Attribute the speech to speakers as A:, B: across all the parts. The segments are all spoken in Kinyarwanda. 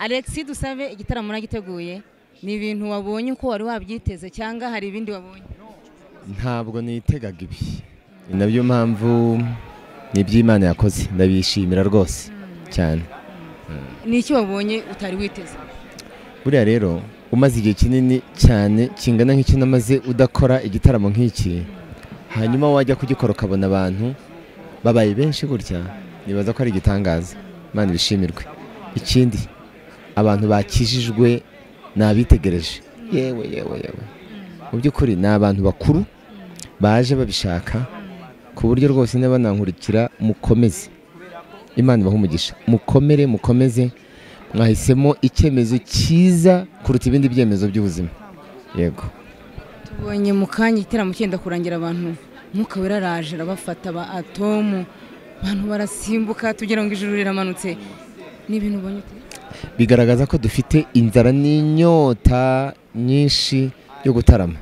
A: Alexis Dusabe igitaramo uragiteguye ni ibintu wabonye uko wari wabyiteze cyangwa hari ibindi wabonye
B: ntabwo nitegaga ibi ni nabyo mpamvu ni iby'imana yakoze ndabishimira rwose cyane
A: ni iki wabonye utari witeze
B: buriya rero umaze igihe kinini cyane kingana nk'icyo namaze udakora igitaramo nk'iki hanyuma wajya kugikora ukabona abantu babaye benshi gutya nibaza ko ari igitangaza imana ibishimirwe ikindi abantu bakijijwe ni abitegereje yewe yewe yewe mu by'ukuri ni abantu bakuru baje babishaka ku buryo rwose niba banankurikira mukomeze imana ibaha umugisha mukomere mukomeze mwahisemo icyemezo cyiza kuruta ibindi byemezo by'ubuzima yego
A: tubonye mu kanya igitaramo cyenda kurangira abantu umwuka wera araje arabafata ba atomu abantu barasimbuka tugira ngo ijuru riramanutse ni ibintu ubonye ute
B: bigaragaza ko dufite inzara n'inyota nyinshi yo gutarama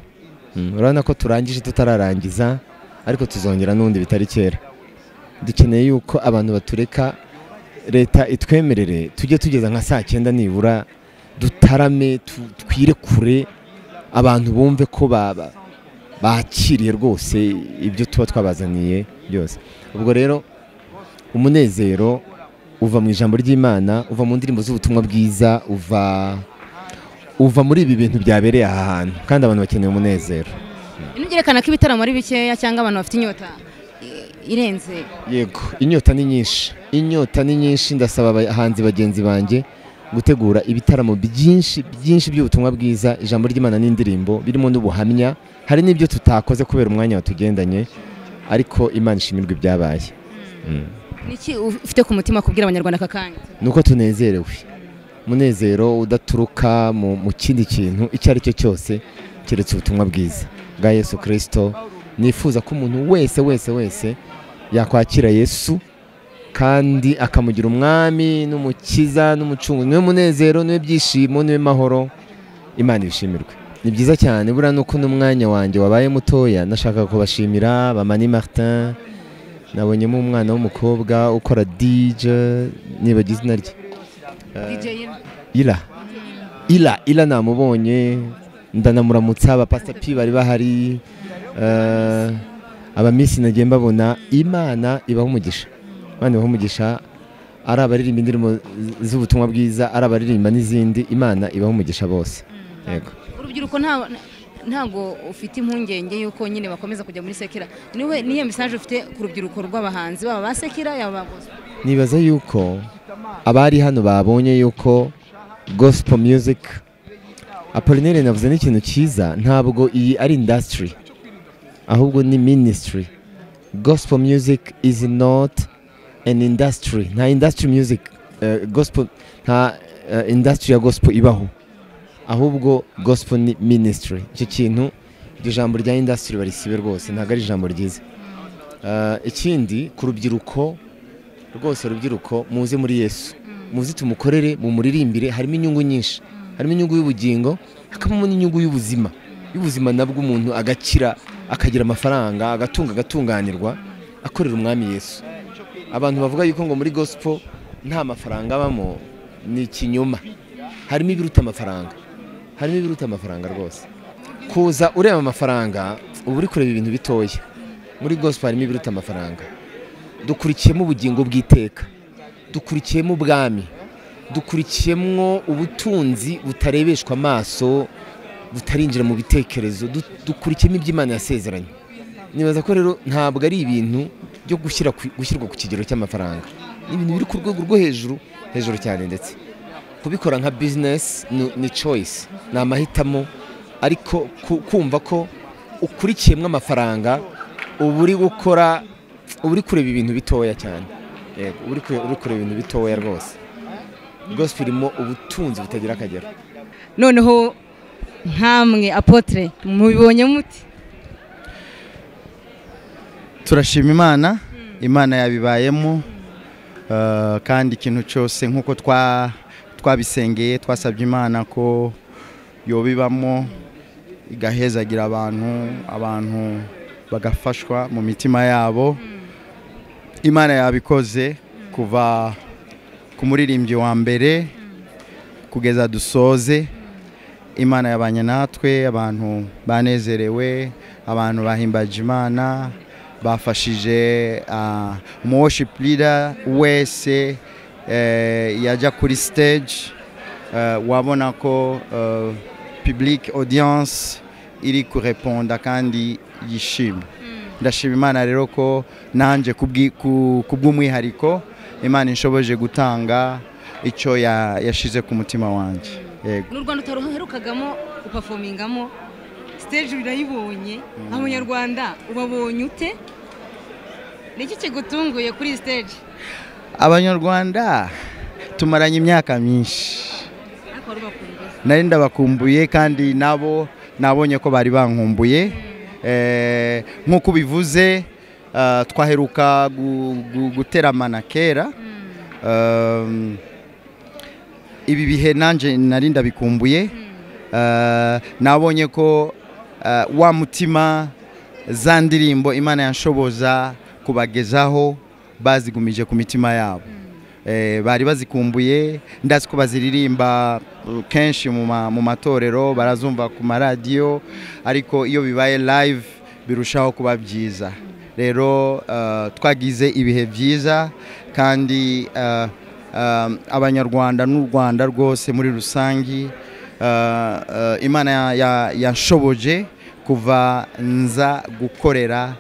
B: Mm, urabona ko turangije tutararangiza ariko tuzongera n'ubundi bitari kera dukeneye yuko abantu batureka leta itwemerere tujye tugeza nka saa cyenda nibura dutarame tu- twire kure abantu bumve ko ba- ba- bakiriye rwose ibyo tuba twabazaniye byose ubwo rero umunezero uva mu ijambo ry'imana uva mu ndirimbo z'ubutumwa bwiza uva uva muri ibi bintu byabereye aha hantu kandi abantu bakeneye umunezero
A: ntugerekana ko ibitaramo ari bikeya cyangwa abantu bafite inyota i- irenze
B: yego inyota ni nyinshi inyota ni nyinshi ndasaba abahanzi bagenzi banjye gutegura ibitaramo byinshi byinshi by'ubutumwa bwiza ijambo ry'imana n'indirimbo birimo n'ubuhamya hari n'ibyo tutakoze kubera umwanya watugendanye ariko imana ishimirwa ibyabaye Mm.
A: ni iki ufite ku mutima kubwira abanyarwanda aka kanya
B: nuko tunezerewe umunezero udaturuka mu, mu kindi kintu icyo ari cyo cyose keretse ubutumwa bwiza bwa yesu kirisito nifuza ko umuntu wese wese wese yakwakira yesu kandi akamugira umwami n'umukiza n'umucungu niwe munezero niwe byishimo niwe mahoro imana ibishimirwe ni byiza cyane buriya nuko n'umwanya wanjye wabaye mutoya nashakaga kubashimira bamani martin nabonyemo umwana w'umukobwa ukora dj nibagize izina rye
A: DJ
B: ira ira ira namubonye ndanamuramutsa abapasita pi bari bahari eh, abamisi nagiye mbabona imana ibaha umugisha imana ibaha umugisha ari abaririmba indirimbo z- z'ubutumwa bwiza ari abaririmba n'izindi imana ibaha umugisha bose yego
A: urubyiruko nta- ntabwo ufite impungenge y'uko nyine bakomeza kujya muri sekera niwe niyo mesaje ufite ku rubyiruko rw'abahanzi baba ba sekera yaba ba gospel?
B: nibaza yuko abari hano babonye yuko gospel music apolinaire navuze n'ikintu cyiza ntabwo iyi ari industry ahubwo ni ministry gospel music is not an industry nta industry music eh, gospel nta eh, industry ya gospel ibaho ahubwo gospel ni ministry icyo kintu iryo jambo rya industry barisibe rwose ntabwo ari ijambo ryiza Eh, ikindi ku rubyiruko rwose urubyiruko muze muri yesu muze tumukorere mumuririmbire harimo inyungu nyinshi harimo inyungu y'ubugingo hakabamo n'inyungu y'ubuzima y'ubuzima nabwo umuntu agakira akagira amafaranga agatunga agatunganirwa akorera umwami yesu abantu bavuga yuko ngo muri gospel nta mafaranga abamo ni ikinyoma harimo ibiruta amafaranga harimo ibiruta amafaranga rwose kuza ureba amafaranga uba uri kureba ibintu bitoya muri gospel harimo ibiruta amafaranga dukurikiyemo ubugingo bw'iteka dukurikiyemo ubwami dukurikiyemo ubutunzi butarebeshwa amaso butarinjira mu bitekerezo du- dukurikiyemo iby'imana yasezeranye nibaza ko rero ntabwo ari ibintu byo gushyira ku- gushyirwa ku kigero cy'amafaranga ni ibintu biri ku rwego rwo hejuru hejuru cyane ndetse kubikora nka bizinesi ni- ni choice ni amahitamo ariko ku- kumva ko ukurikiyemo amafaranga uba uri gukora uba uri kureba ibintu bitoya cyane yego uba uri kure- uri kureba ibintu bitoya rwose gospel irimo ubutunzi butagira akagero
A: noneho nkamwe apotre mubibonye muti
C: turashima imana imana yabibayemo eh, kandi ikintu cyose nk'uko twa- twabisengeye twasabye imana ko yobibamo igahezagira abantu abantu bagafashwa mu mitima yabo imana yabikoze kuva ku muririmbyi wa mbere kugeza dusoze imana yabanye natwe abantu banezerewe abantu bahimbaje imana bafashije ah, umu worship leader wese eh, yajya kuri stage eh, wabona ko eh, public audience iri kureponda kandi yishimye ndashima imana rero ko nanjye kubwi- ku- kubw'umwihariko imana inshoboje gutanga icyo ya- yashyize ku mutima wanjye yego
A: n'u rwanda utaruherukagamo upafomingamo siteji urayibonye abanyarwanda ubabonye ute ni iki kigutunguye kuri iyi siteji
C: abanyarwanda tumaranye imyaka myinshi
A: ariko wari ubakumbuye
C: nari ndabakumbuye kandi nabo nabonye ko bari bankumbuye Eh, nk'uko ubivuze eh, twaheruka gu- gu- guteramana kera Um, ibi bihe nanjye nari ndabikumbuye Eh, nabonye ko eh, wa mutima za ndirimbo imana yanshoboza kubagezaho bazigumije ku mitima yabo Eh, bari bazikumbuye ndazi ko baziririmba uh, kenshi mu ma- mu matorero barazumva ku maradiyo ariko iyo bibaye live birushaho kuba byiza rero uh, twagize ibihe byiza kandi uh, um, abanyarwanda n'u rwanda rwose muri rusange uh, uh, imana ya- ya- yanshoboje kuva nza gukorera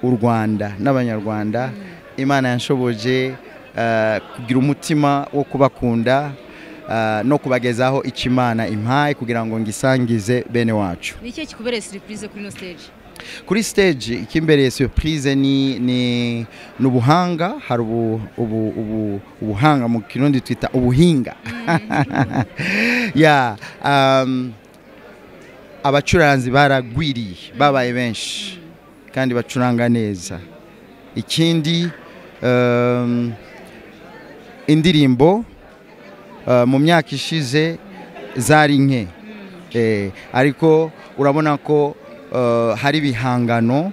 C: u rwanda n'abanyarwanda imana yanshoboje eh, kugira umutima wo kubakunda eh, no kubagezaho icyo imana impaye kugira ngo ngisangize bene wacu
A: ni iki kikubereye siripurize kuri ino siteji
C: kuri stage icyimbereye surprise ni ni ni ubuhanga hari ubu, ubu, ubu, ubuhanga mu kirundi twita ubuhinga ya um, abacuranzi baragwiriye babaye benshi kandi bacuranga neza ikindi um, indirimbo uh, mu myaka ishize zari nke Eh, ariko urabona ko uh, hari ibihangano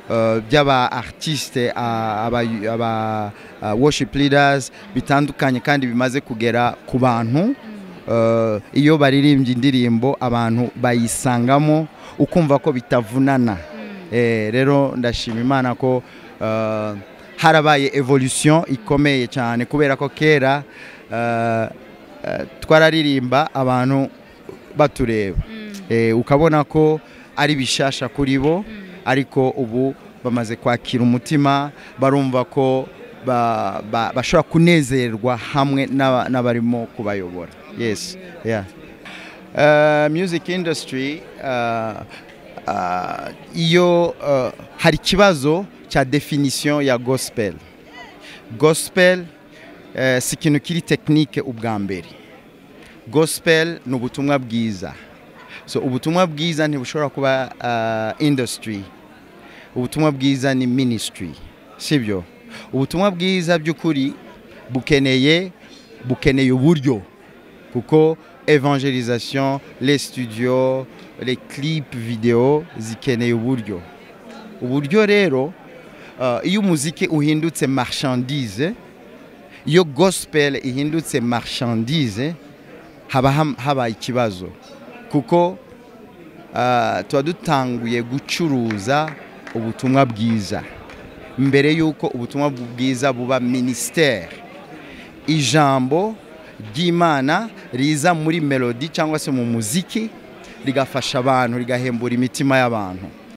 C: uh, by'aba artiste uh, aba, aba uh, worship leaders bitandukanye kandi bimaze kugera ku bantu uh, iyo baririmbye indirimbo abantu bayisangamo ukumva ko bitavunana eh, rero ndashima imana ko uh, harabaye evolution ikomeye cyane kubera ko kera uh, uh, twararirimba abantu batureba Eh, ukabona ko ari bishasha kuri bo ariko ubu bamaze kwakira umutima barumva ko ba- ba- bashobora kunezerwa hamwe n'aba- n'abarimo kubayobora yes yeah. Uh, music industry uh, uh, iyo uh, hari ikibazo cya definition ya gospel gospel eh, si ikintu kiri tekinike ubwa mbere gospel ni ubutumwa bwiza so ubutumwa bwiza ntibushobora kuba uh, industry ubutumwa bwiza ni ministry sibyo ubutumwa bwiza by'ukuri bukeneye bukeneye uburyo kuko evangelisation les studios les clips video zikeneye uburyo uburyo rero uh, iyo umuziki uhindutse marchandise iyo gospel ihindutse marchandise haba ham- haba ikibazo kuko ah, tuba dutanguye gucuruza ubutumwa bwiza mbere y'uko ubutumwa bwiza buba minisiteri ijambo ry'imana riza muri melodi cyangwa se mu muziki rigafasha abantu rigahembura imitima y'abantu